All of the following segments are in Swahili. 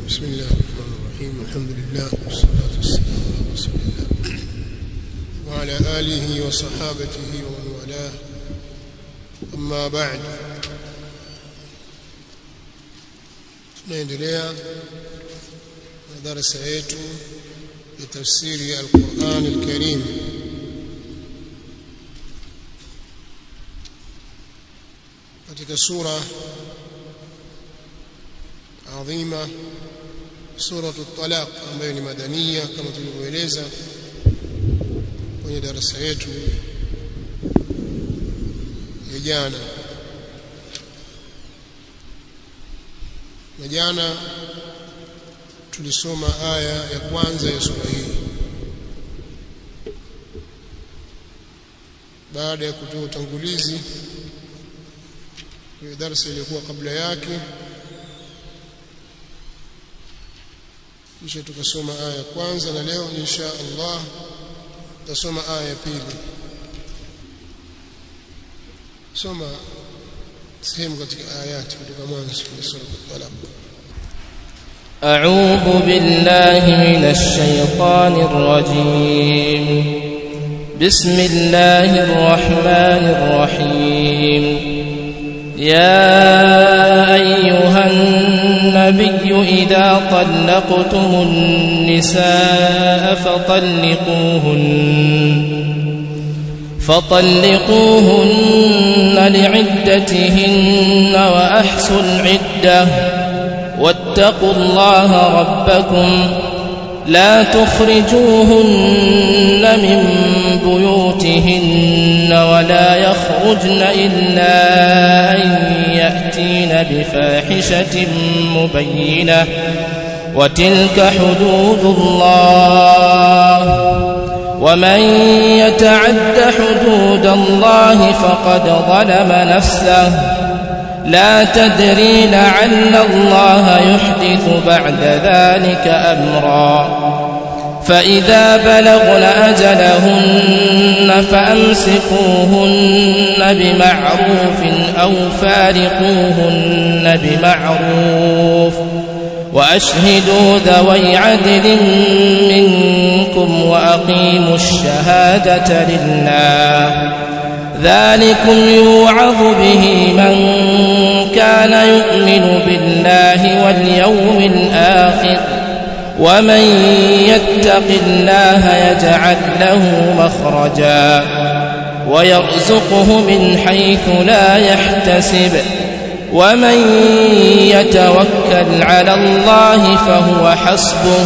بسم الله الرحمن الرحيم الحمد لله والصلاة والسلام على رسول الله وعلى آله وصحابته ومن والاه أما بعد tunaendelea na darasa yetu ya tafsiri ya Al-Qur'an Al-Karim katika sura adhima suratu talaq ambayo ni madania kama tulivyoeleza kwenye darasa yetu ya jana na jana tulisoma aya ya kwanza ya sura hii baada ya kutoa utangulizi kwenye darasa iliyokuwa kabla yake kisha tukasoma aya ya kwanza na leo insha Allah tutasoma aya ya pili soma sehemu katika ayati kutoka mwanzo wa sura al-Talaq أعوذ بالله من الشيطان الرجيم بسم الله الرحمن الرحيم يا أيها النبي إذا طلقتم النساء فطلقوهن فطلقوهن لعدتهن وأحصوا العدة واتقوا الله ربكم لا تخرجوهن من بيوتهن ولا يخرجن إلا أن يأتين بفاحشة مبينة وتلك حدود الله ومن يتعد حدود الله فقد ظلم نفسه لا تدري لعل الله يحدث بعد ذلك أمرا فإذا بلغن أجلهن فأمسكوهن بمعروف أو فارقوهن بمعروف وأشهدوا ذوي عدل منكم وأقيموا الشهادة لله ذلكم يوعظ به من كان يؤمن بالله واليوم الآخر ومن يتق الله يجعل له مخرجا ويرزقه من حيث لا يحتسب ومن يتوكل على الله فهو حسبه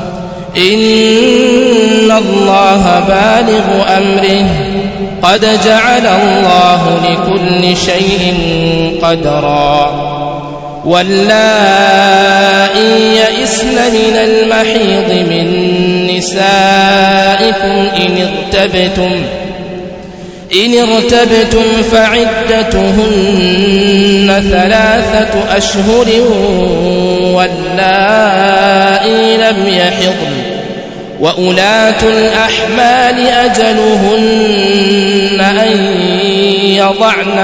إن الله بالغ أمره قد جعل الله لكل شيء قدرا واللائي يئسن من المحيض من نسائكم إن ارتبتم إن ارتبتم فعدتهن ثلاثة أشهر واللائي لم يحضن وأولاة الأحمال أجلهن أن يضعن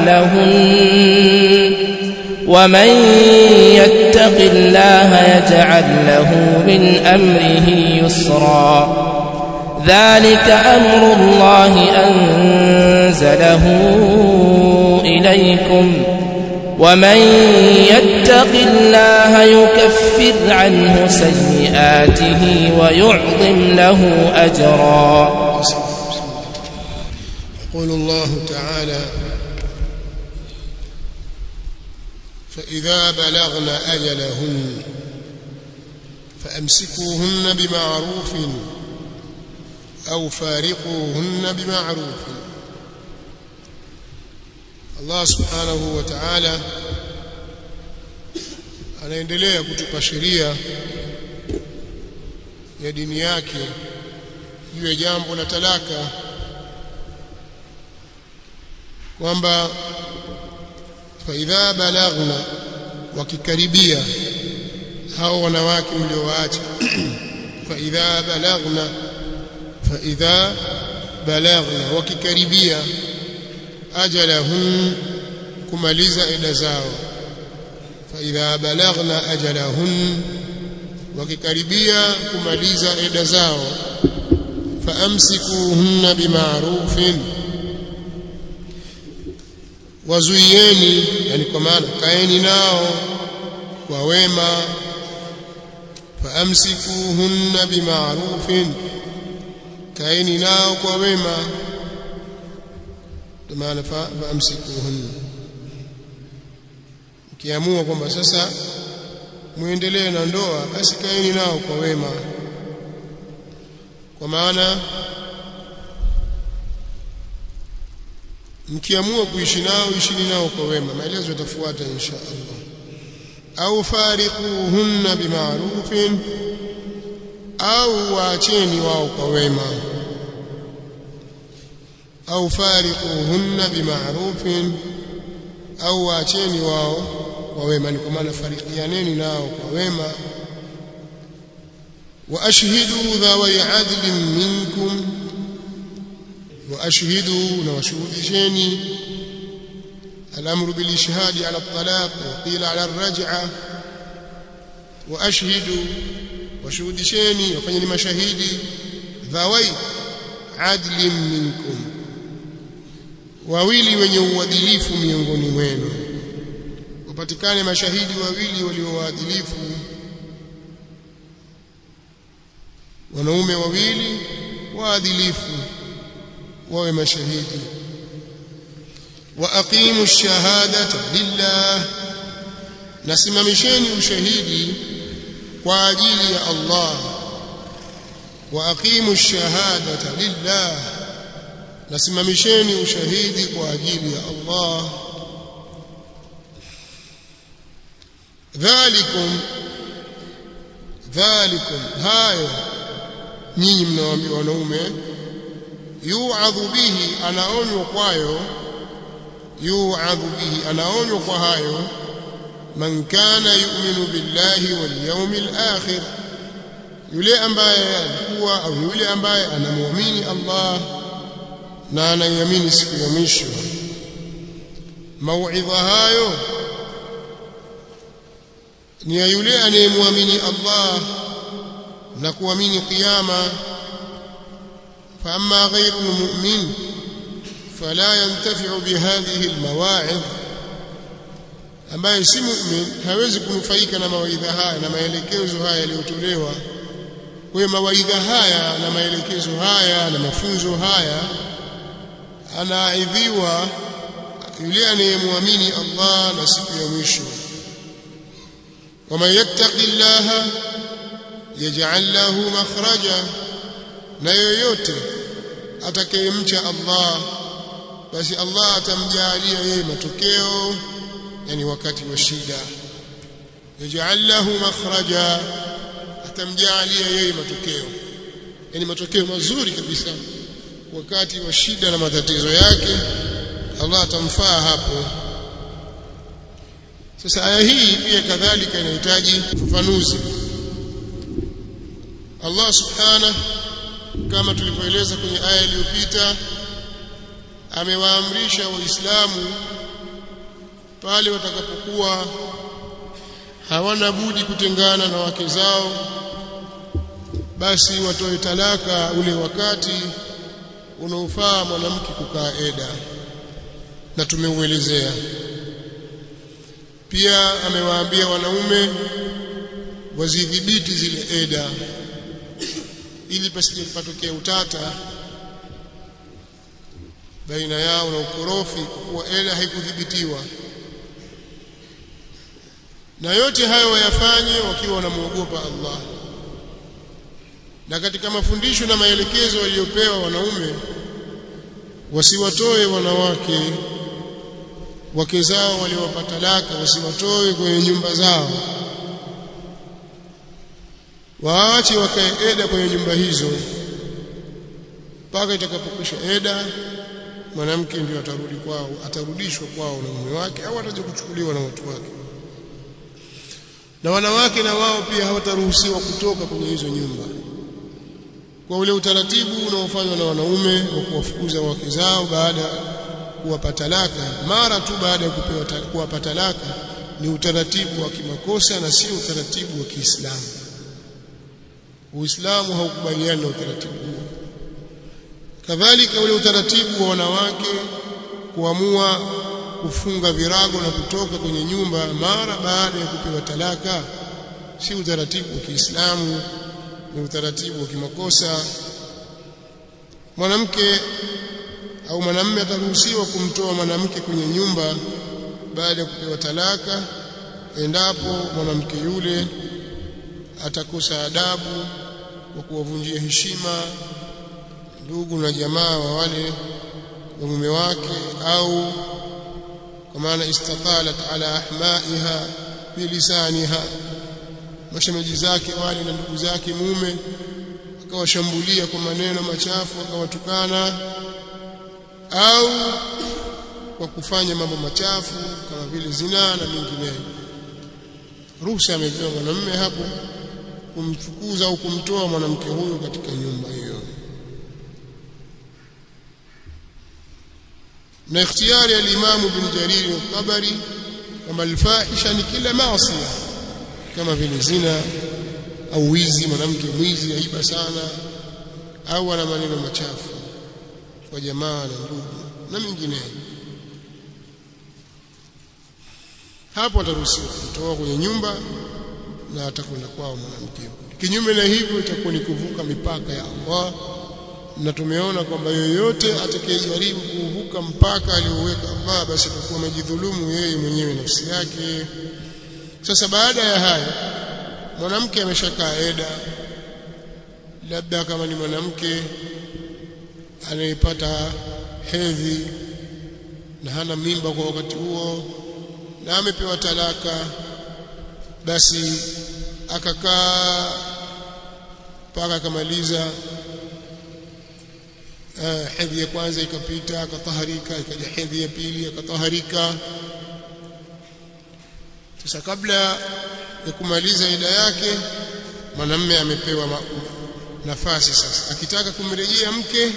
حملهن ومن يتق الله يجعل له من أمره يسرا ذلك أمر الله أنزله إليكم ومن يتق الله يكفر عنه سيئاته ويعظم له أجرا يقول الله تعالى فإذا بلغن أجلهن فأمسكوهن بمعروف أو فارقوهن بمعروف Allah subhanahu wa ta'ala anaendelea kutupa sheria ya dini yake juu ya jambo la talaka kwamba faidha balaghna wakikaribia hao wanawake mliowaacha faidha balaghna faidha balaghna wakikaribia ajalahun kumaliza eda zao فإذا بلغن أجلهن wakikaribia kumaliza eda zao faamsikuhunna bima'rufin wazuieni yani kwa maana kaeni nao kwa wema faamsikuhunna bima'rufin kaeni nao kwa wema kwa maana faamsikuhunna kiamua kwamba sasa muendelee na ndoa basi kaeni nao kwa wema kwa maana mkiamua kuishi nao ishini nao kwa wema maelezo yatafuata insha Allah au fariquhunna bima'rufin au waacheni wao kwa wema au fariquhunna bima'rufin au waacheni wao kwa wema ni kwa maana farikianeni nao kwa wema wa ashhidu dhawi adlin minkum wa ashhidu na washuhudisheni الامر بالاشهاد على الطلاق وقيل على الرجعه واشهدوا وشهودشeni wafanyeni mashahidi dhawai adlin minkum wawili wenye uadilifu miongoni mwenu wapatikane mashahidi wawili walio waadilifu wanaume wawili waadilifu wawe mashahidi wa aqimu shahadata lillah nasimamisheni ushahidi kwa ajili ya Allah wa aqimu shahadata lillah nasimamisheni ushahidi kwa ajili ya Allah dhalikum dhalikum hayo nyinyi mnawaambia wanaume yu'adhu bihi anaonywa kwayo yu'adhu bihi anaonywa kwa hayo man kana yu'minu billahi wal yawmil akhir yule ambaye alikuwa au yule ambaye anamwamini Allah na anaiamini siku ya mwisho mauidha hayo ni ya yule anayemwamini Allah na kuamini kiyama fa amma ghayru mu'min fala yantafi'u bihadhihi almawa'id ambaye si mu'min hawezi kunufaika na mawaidha haya na maelekezo haya yaliyotolewa kwa mawaidha haya na maelekezo haya na mafunzo haya anaidhiwa yule anayemwamini Allah na siku ya mwisho ومن يتق الله يجعل له مخرجا na yoyote atakayemcha Allah basi Allah atamjalia yeye matokeo yani wakati wa shida yaj'al lahu makhraja atamjalia yeye matokeo yani matokeo mazuri kabisa wakati wa shida na matatizo yake Allah atamfaa hapo sasa aya hii pia kadhalika inahitaji ufafanuzi Allah subhanahu kama tulivyoeleza kwenye aya iliyopita amewaamrisha waislamu pale watakapokuwa hawana budi kutengana na wake zao basi watoe talaka ule wakati unaofaa mwanamke kukaa eda na tumeuelezea pia amewaambia wanaume wazidhibiti zile eda ili pasije patokea utata baina yao na ukorofi kwa kuwa eda haikudhibitiwa na yote hayo wayafanye wakiwa wanamuogopa Allah na katika mafundisho na maelekezo waliyopewa wanaume wasiwatoe wanawake wake zao waliowapa talaka wasiwatoe kwenye nyumba zao waache wakae eda kwenye nyumba hizo mpaka itakapokwisha eda mwanamke ndio atarudi kwao atarudishwa kwao na mume wake au ataje kuchukuliwa na watu wake na wanawake na wao pia hawataruhusiwa kutoka kwenye hizo nyumba kwa ule utaratibu unaofanywa na wanaume wa kuwafukuza wake zao baada kuwapa talaka mara tu baada ya kupewa kuwapa talaka ni utaratibu wa kimakosa na sio utaratibu wa Kiislamu Uislamu haukubaliani na utaratibu huo kadhalika ule utaratibu wa wanawake kuamua kufunga virago na kutoka kwenye nyumba mara baada ya kupewa talaka si utaratibu wa Kiislamu ni utaratibu wa kimakosa mwanamke au mwanamume ataruhusiwa kumtoa mwanamke kwenye nyumba baada ya kupewa talaka endapo mwanamke yule atakosa adabu kwa kuwavunjia heshima ndugu na jamaa wa wale wa mume wake au kwa maana istatalat ala ahmaiha bilisaniha mashemeji zake wale na ndugu zake mume akawashambulia kwa maneno machafu akawatukana au kwa kufanya mambo machafu kama vile zinaa na mengineyo ruhusa amepewa mwanamume hapo kumfukuza au kumtoa mwanamke huyo katika nyumba hiyo na ikhtiyari ya Imam Ibn Jarir al-Tabari kwamba alfahisha ni kila maasi kama vile zina au wizi mwanamke mwizi aiba sana au ana maneno machafu kwa jamaa na ndugu na mengineyo hapo ataruhusiwa kutoa kwenye nyumba na atakwenda kwao mwanamke kinyume na hivyo itakuwa ni kuvuka mipaka ya Allah na tumeona kwamba yoyote atakayejaribu kuvuka mpaka alioweka Allah basi atakuwa amejidhulumu yeye mwenyewe nafsi yake sasa baada ya haya mwanamke ameshakaa eda labda kama ni mwanamke anayepata hedhi na hana mimba kwa wakati huo na amepewa talaka basi akakaa mpaka akamaliza uh, hedhi ya kwanza ikapita akataharika ikaja hedhi ya pili akataharika sasa kabla ya kumaliza ida yake mwanamme amepewa ma, nafasi sasa akitaka kumrejea mke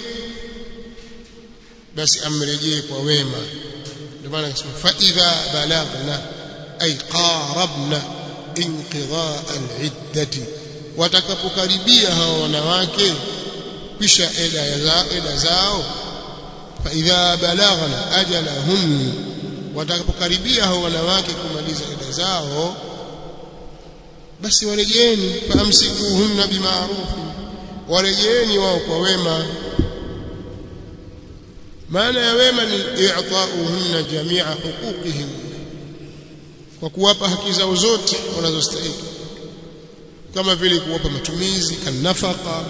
basi amrejee kwa wema ndio maana akasema fa idha balagna ay qarabna inqidha al-iddati watakapokaribia hao wanawake kisha eda za eda zao fa idha balagna ajalahun watakapokaribia hao wanawake kumaliza eda zao basi warejeeni faamsikuhunna bima'ruf warejeeni wao kwa wema maana ya wema ni i'ta'uhunna jami'a huquqihim kwa kuwapa haki zao zote wanazostahili kama vile kuwapa matumizi kanafaka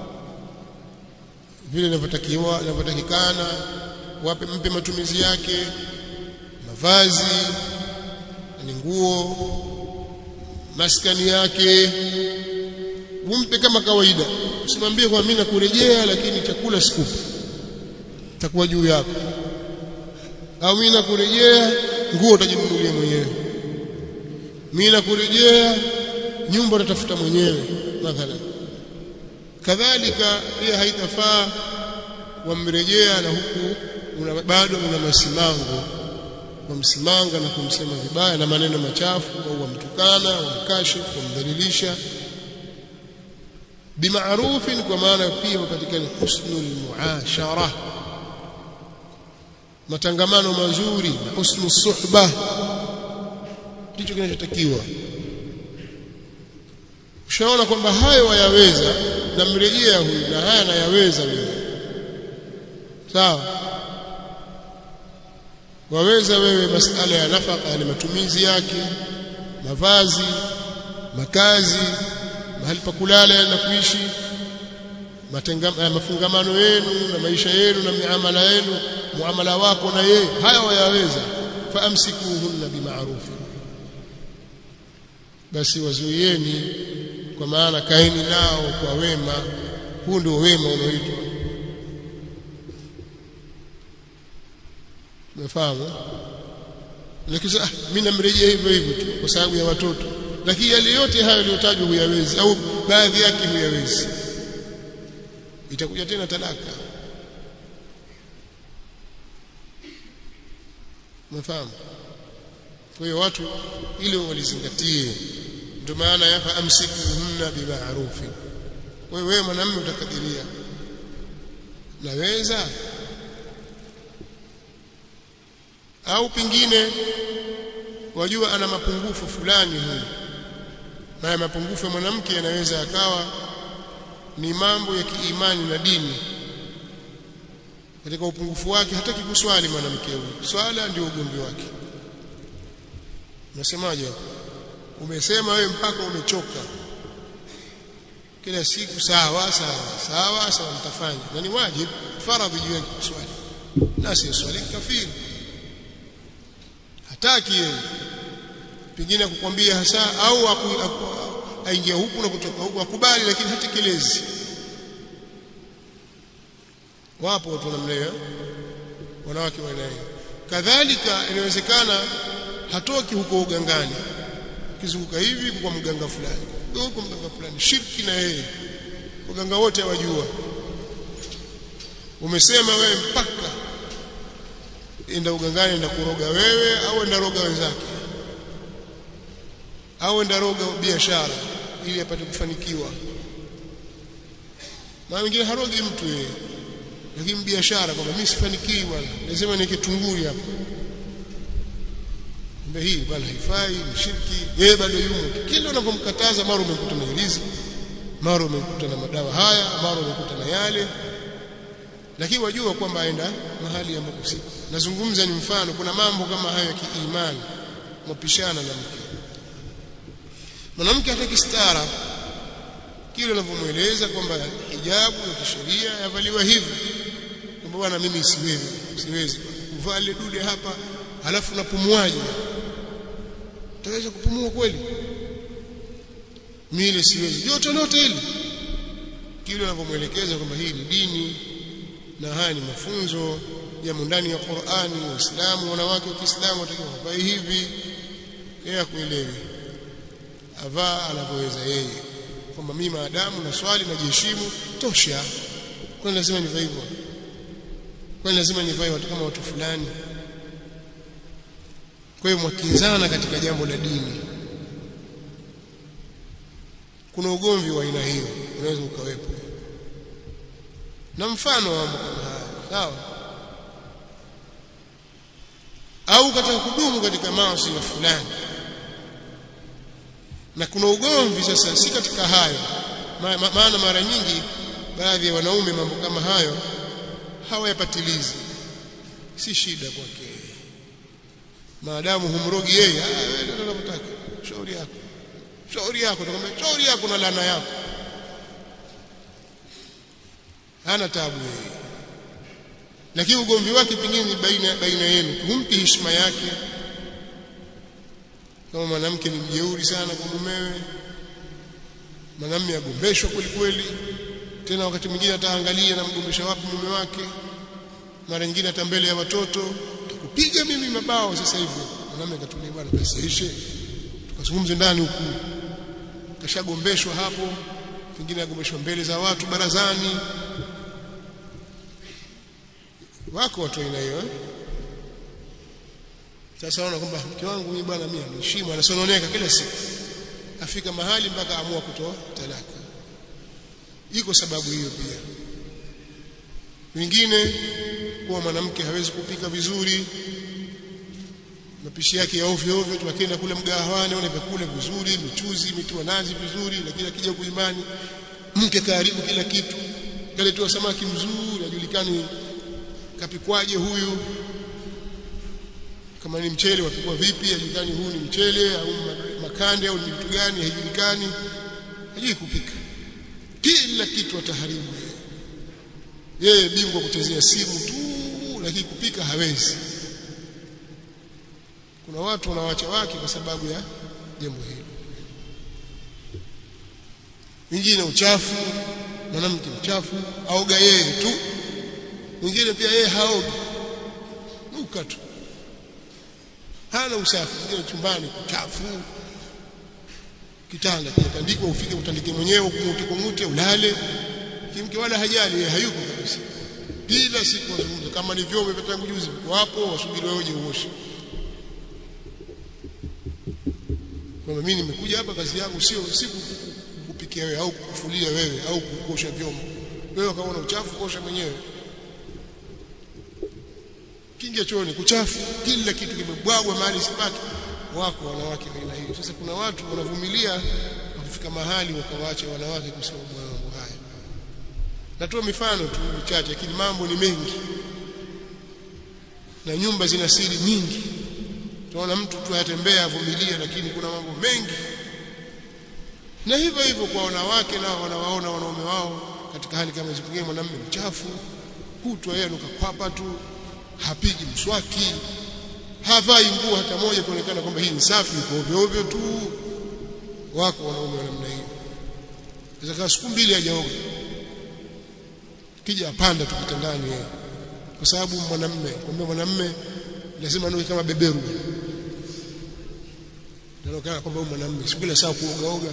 vile inavyotakiwa inavyotakikana wape mpe matumizi yake mavazi ni nguo maskani yake umpe kama kawaida usimwambie kwa mimi nakurejea lakini chakula sikupi takuwa juu yako au mimi nakurejea nguo utajinunulia mwenyewe mimi nakurejea nyumba utatafuta mwenyewe mathalan kadhalika pia haitafaa wamrejea na huku una, bado una masimango wamsimanga na kumsema vibaya na maneno machafu au wamtukana wamkashifu wamdhalilisha bimaarufin kwa maana pia upatikane husnul muashara matangamano mazuri na husnu suhba ndicho kinachotakiwa ushaona kwamba hayo wayaweza na mrejea huyu na haya nayaweza mimi sawa waweza wewe masala ya nafaka yani matumizi yake mavazi makazi mahali pa kulala na kuishi mafungamano yenu na maisha yenu na miamala yenu muamala wako na yeye haya wayaweza faamsikuhunna bima'ruf basi wazuieni kwa maana kaeni nao kwa wema huu ndio wema unaoitwa umefahamu lakini ah mimi namrejea hivyo hivyo tu kwa sababu ya watoto lakini yale yote hayo yaliyotajwa huyawezi au baadhi yake huyawezi itakuja tena talaka umefahamu kwa hiyo watu ile walizingatie ndio maana yafa amsikuhunna bima'rufi wewe wewe mwanamume utakadiria naweza au pengine wajua ana mapungufu fulani huyu na mapungufu ya mwanamke yanaweza akawa ni mambo ya kiimani na dini katika upungufu wake hataki kuswali mwanamke huyu swala ndio ugomvi wake unasemaje umesema wewe mpaka umechoka kila siku sawa sawa sawa sawa mtafanya na ni wajibu faradhi juu yake kuswali na si swali kafiri hataki yeye pengine kukwambia hasa au aingia huku na kutoka huku akubali lakini hatekelezi wapo watu namna hiyo wanawake wa aina hiyo kadhalika inawezekana hatoki huko ugangani kizunguka hivi kwa mganga fulani huko mganga fulani shirki na yeye waganga wote hawajua umesema wewe mpaka enda ugangani enda kuroga wewe au enda roga wenzake au enda roga biashara ili apate kufanikiwa na wengine harogi mtu yeye lakini biashara kwamba mimi sifanikiwi bwana lazima niweke tunguri hapo kumbe hii bwana haifai ni shirki yeye bado yumo kila unapomkataza mara umekuta na ilizi mara umekuta na madawa haya mara umekuta na yale lakini wajua kwamba aenda mahali ambapo si nazungumza ni mfano kuna mambo kama hayo ya kiimani mapishana na mke mwanamke hataki stara kile unavyomweleza kwamba hijabu ya kisheria yavaliwa hivi kwamba bwana mimi siwezi siwezi kuvaa ile dude hapa halafu napumuaje utaweza kupumua kweli mimi siwezi yote lote hili kile unavyomwelekeza kwamba hii ni dini na haya ni mafunzo yamo ndani ya Qur'ani waislamu wanawake wa Kiislamu watakiwa wavae hivi yeye akuelewe avaa anavyoweza yeye kwamba mimi maadamu na swali na jiheshimu tosha kwani lazima nivae hivyo kwani lazima nivae watu kama watu fulani kwa hiyo mwakinzana katika jambo la dini kuna ugomvi wa aina hiyo unaweza ukawepo na mfano wa mambo kama haya sawa au katika kudumu katika maasi ya fulani na kuna ugomvi sasa si katika hayo maana ma, ma, mara nyingi baadhi ya wanaume mambo kama hayo hawayapatilizi si shida kwake maadamu humrogi yeye wewe ndio unataka shauri yako shauri yako nakwambia shauri yako na laana yako hana tabu yeye lakini ugomvi wake pengine ni baina baina yenu humpi heshima yake kama mwanamke ni mjeuri sana kwa mumewe mwanamume agombeshwa kweli kweli tena wakati mwingine ataangalia na mgombesha wapi mume wake mara nyingine hata mbele ya watoto kupiga mimi mabao sasa hivi mwanamume akatulia bwana basi ishe tukazungumze ndani huku kashagombeshwa hapo pengine agombeshwa mbele za watu barazani wako watu aina hiyo eh? sasa ona kwamba mke wangu mimi bwana mimi aniheshimu anasononeka kila siku afika mahali mpaka amua kutoa talaka iko sababu hiyo pia wengine kuwa mwanamke hawezi kupika vizuri mapishi yake ya ovyo ovyo tu akienda kule mgahawani wale vyakula vizuri michuzi mitiwa nazi vizuri lakini akija kuimani mke karibu kila kitu kaletewa samaki mzuri ajulikani kapikwaje huyu kama ni mchele wapikwa vipi hajulikani huu ni mchele au makande au ni vitu gani haijulikani hajui kupika kila kitu ataharibu yeye bingwa kuchezea simu tu lakini kupika hawezi kuna watu wanawacha wake kwa sababu ya jambo hilo wengine uchafu mwanamke mchafu aoga yeye tu mwingine pia yeye haogi nuka tu hana usafi mwingine chumbani kuchafu kitanda kinatandikwa ufike utandike mwenyewe ukungute kungute ulale kimke wala hajali yeye hayuko kabisa kila siku wazungumza kama ni vyombo vya tangu juzi viko hapo wasubiri wewe uje uoshe kwamba mimi nimekuja hapa kazi yangu sio si kukupikia wewe au kukufulia wewe au kukosha vyombo wewe kaona uchafu kosha mwenyewe kingia chooni kuchafu kila kitu kimebwagwa mahali sipaki wako wanawake aina hiyo sasa kuna watu wanavumilia wakifika mahali wakawaacha wanawake kusema mambo haya natoa mifano tu michache lakini mambo ni mengi na nyumba zina siri nyingi tunaona mtu tu atembea avumilia lakini kuna mambo mengi na hivyo hivyo kwa wanawake nao wanawaona wanaume wao katika hali kama hizo pengine mwanamume mchafu kutwa yeye anukakwapa tu hapigi mswaki havai nguo hata moja kuonekana kwamba hii ni safi iko ovyo ovyo tu wako wanaume wa namna hiyo sasa siku mbili hajaoga kija apanda tu kitandani yeye kwa sababu mwanamume kwamba mwanamume lazima anuke kama beberu ndio kwamba mwanamume siku kila saa kuoga oga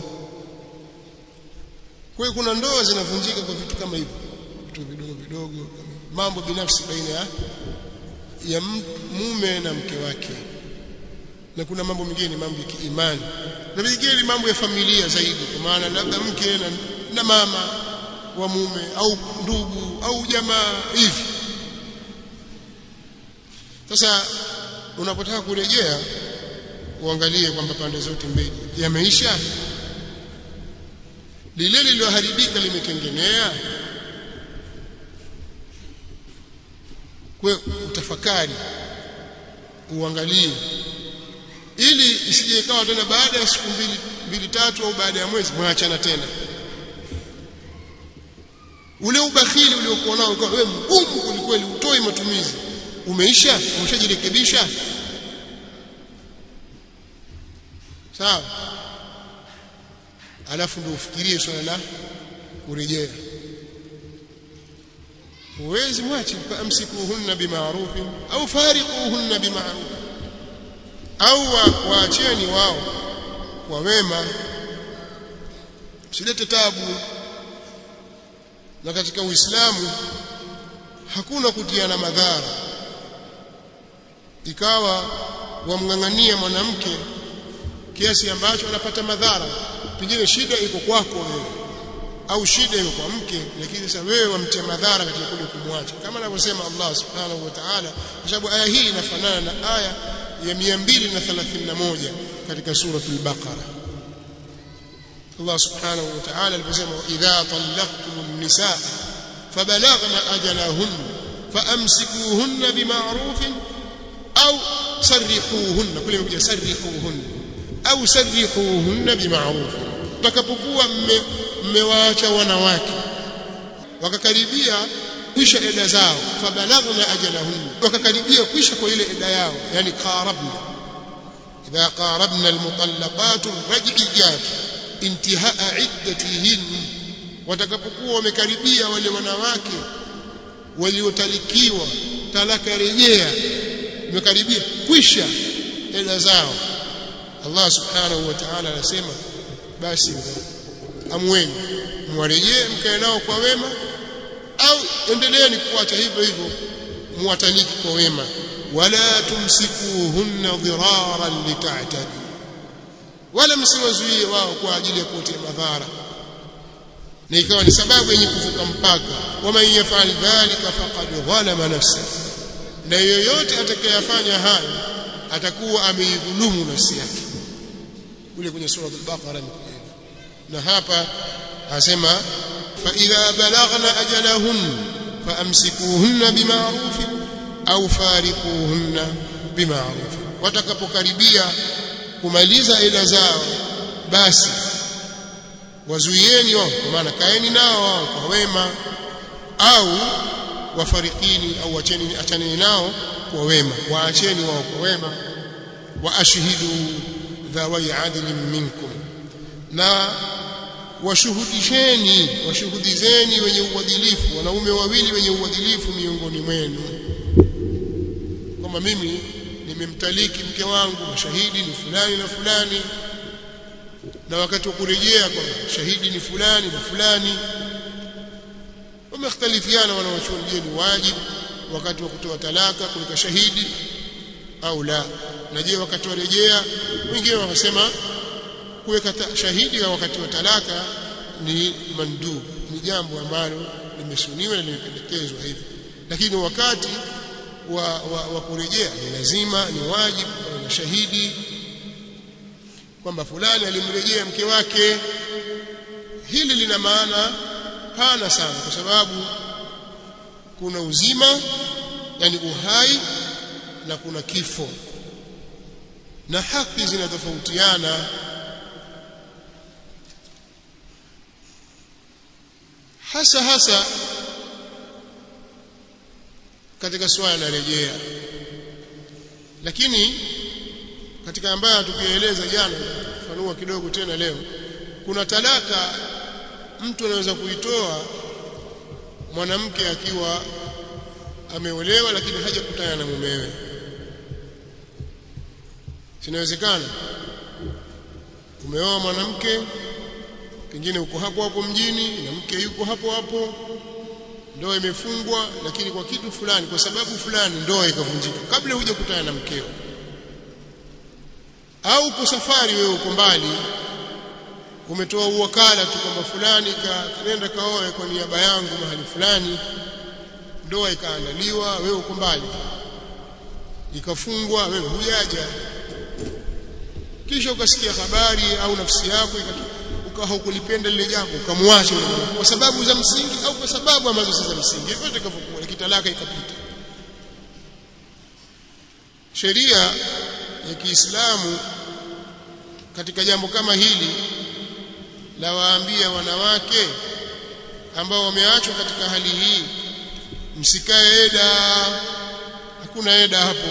kwa hiyo kuna ndoa zinavunjika kwa vitu kama hivyo vitu vidogo vidogo mambo binafsi baina ya ya mume na mke wake na kuna mambo mengine mambo ya kiimani na vingine ni mambo ya familia zaidi kwa maana labda mke na, na mama wa mume au ndugu au jamaa hivi sasa unapotaka kurejea uangalie kwamba pande zote mbili yameisha lile lililoharibika limetengenea kwa utafakari uangalie ili isije ikawa tena baada ya siku mbili mbili tatu au baada ya mwezi mwaachana tena ule ubakhili uliokuwa nao ukawa wewe mgumu kulikweli utoi matumizi umeisha umeshajirekebisha sawa alafu ndio ufikirie swala la kurejea huwezi mwache amsikuhunna bima'ruf au fariquhunna bima'ruf au waacheni wao kwa wema msilete tabu na katika uislamu hakuna kutiana madhara ikawa wamng'ang'ania mwanamke kiasi ambacho anapata madhara pengine shida iko kwako wewe au shida iko kwa mke lakini sasa wewe wamtia madhara katika kule kumwacha kama anavyosema Allah subhanahu wa ta'ala kwa sababu aya hii inafanana na aya ya 231 katika sura al-Baqara Allah subhanahu wa ta'ala aliposema idha talaqtumun nisaa fabalaghna ajalahun faamsikuhunna bima'ruf au sarrihuhunna kule imekuja sarrihuhunna au sarrihuhunna bima'ruf utakapokuwa mmewaacha wanawake wakakaribia kwisha eda zao fabalaghna ajalahun wakakaribia kwisha kwa ile eda yao yani qarabna idha qarabna almutallaqat raj'iyat intihaa iddatihin watakapokuwa wamekaribia wale wanawake waliotalikiwa talaka rejea wamekaribia kwisha eda zao Allah subhanahu wa ta'ala anasema basi amweni mwarejee mkae nao kwa wema au endeleeni kuacha hivyo hivyo muwataliki kwa wema wala tumsikuhunna dhiraran litatadi wala msiwazuie wao kwa ajili ya kuotea madhara na ikawa ni sababu yenye kuvuka mpaka waman yafal dhalika faqad dhalama nafsa na yoyote atakayefanya hayo atakuwa ameidhulumu nafsi yake kule kwenye sura al-Baqara na hapa asema fa idha balaghna ajalahun faamsikuhunna bima'ruf au fariquhunna bima'ruf watakapokaribia kumaliza ila zao basi wazuieni wao kwa maana kaeni nao wao kwa wema au wafarikini au wacheni achaneni nao kwa wema waacheni wao kwa wema wa ashhidu dhawai adlin minkum na washuhudisheni washuhudizeni wenye uadilifu wanaume wawili wenye uadilifu miongoni mwenu kwamba mimi nimemtaliki mke wangu mashahidi ni fulani na fulani na wakati wa kurejea kwa shahidi ni fulani na fulani wamekhtalifiana wanawachuoni je ni wajibu wakati wa kutoa talaka kuweka shahidi au la na je wakati wa rejea wengine wakasema kuweka shahidi wakati wa talaka ni mandub ni jambo ambalo limesuniwa na limependekezwa hivi lakini wakati wa, wa, wa kurejea ni lazima ni wajibu na shahidi kwamba fulani alimrejea mke wake hili lina maana pana sana kwa sababu kuna uzima yani uhai na kuna kifo na haki zinatofautiana hasa hasa katika swala la rejea lakini katika ambayo tukieleza jana fanua kidogo tena leo kuna talaka mtu anaweza kuitoa mwanamke akiwa ameolewa lakini hajakutana na mumewe sinawezekana umeoa mwanamke pengine uko hapo hapo mjini na mke yuko hapo hapo ndoa imefungwa lakini kwa kitu fulani kwa sababu fulani ndoa ikavunjika kabla huja kutana na mkeo au uko safari wewe uko mbali umetoa uwakala tu kwamba fulani kaenda kaoe kwa niaba yangu mahali fulani ndoa ikaandaliwa wewe uko mbali ikafungwa wewe hujaja kisha ukasikia habari au nafsi yako ukawa hukulipenda lile jambo ukamwacha kwa sababu za msingi au kwa sababu ambazo si za msingi hivyo itakavyokuwa kitalaka ikapita sheria ya Kiislamu katika jambo kama hili la waambia wanawake ambao wameachwa katika hali hii msikae eda hakuna eda hapo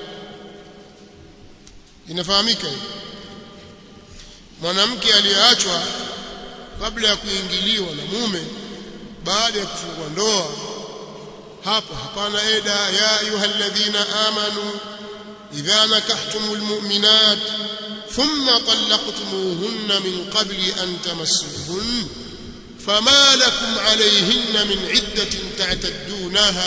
inafahamika hivi mwanamke aliyeachwa kabla ya kuingiliwa na mume baada ya kufungua ndoa hapo hapana eda ya ayyuhalladhina amanu idha nakahtumul mu'minat thumma talaqtumuhunna min qabli an tamassuhun fama lakum alayhinna min iddatin ta'taddunaha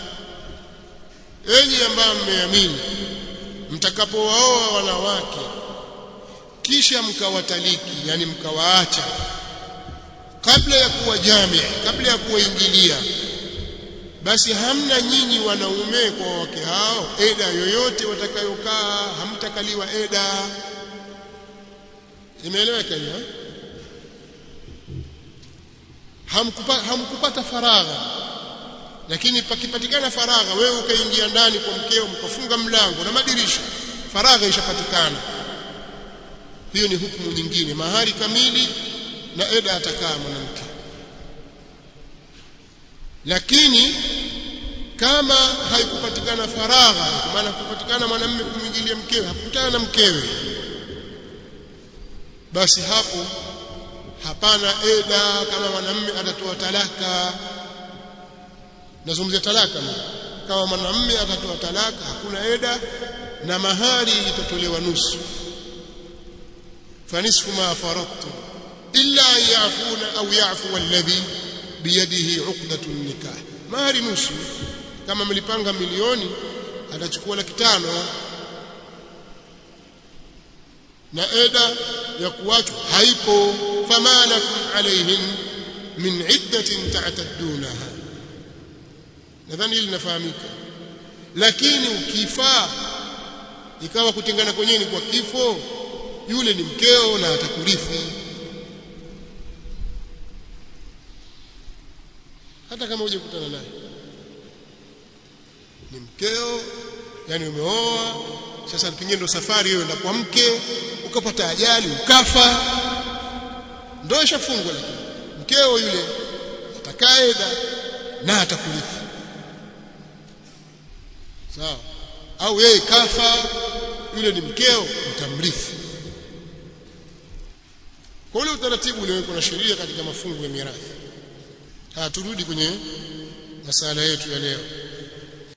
enyi ambao mmeamini mtakapowaoa wanawake kisha mkawataliki yani mkawaacha kabla ya kuwa jamii kabla ya kuwaingilia basi hamna nyinyi wanaume kwa wake hao eda yoyote watakayokaa hamtakaliwa eda imeeleweka hiyo hamkupata, hamkupata faragha lakini pakipatikana faragha wewe ukaingia ndani kwa mkeo mkafunga mlango na madirisha faragha ishapatikana hiyo ni hukumu nyingine mahari kamili na eda atakaa mwanamke lakini kama haikupatikana faragha kwa maana kupatikana mwanamume kumwingilia mkewe hakukutana na mkewe basi hapo hapana eda kama mwanamume atatoa talaka nazungumzia talaka kama mwanamume atatoa talaka hakuna eda na mahari itatolewa nusu fanisfu ma faradtu illa an yafuna au yafu alladhi biyadihi uqdatu nikah mahari nusu kama mlipanga milioni atachukua laki tano na eda ya kuachwa haipo fama lakum alayhin min iddatin ta'taddunaha nadhani hili linafahamika lakini ukifaa ikawa kutengana kwenyewe ni kwa kifo yule ni mkeo na atakurithi hata kama uje kukutana naye ni mkeo yani umeoa sasa pengine ndo safari hiyo enda kwa mke ukapata ajali ukafa ndio ishafungwa lakini mkeo yule atakaeda na atakurithi sawa au yeye kafa yule ni mkeo utamrithi kwa ule utaratibu uliowekwa na sheria katika mafungu ya mirathi turudi kwenye masala yetu ya leo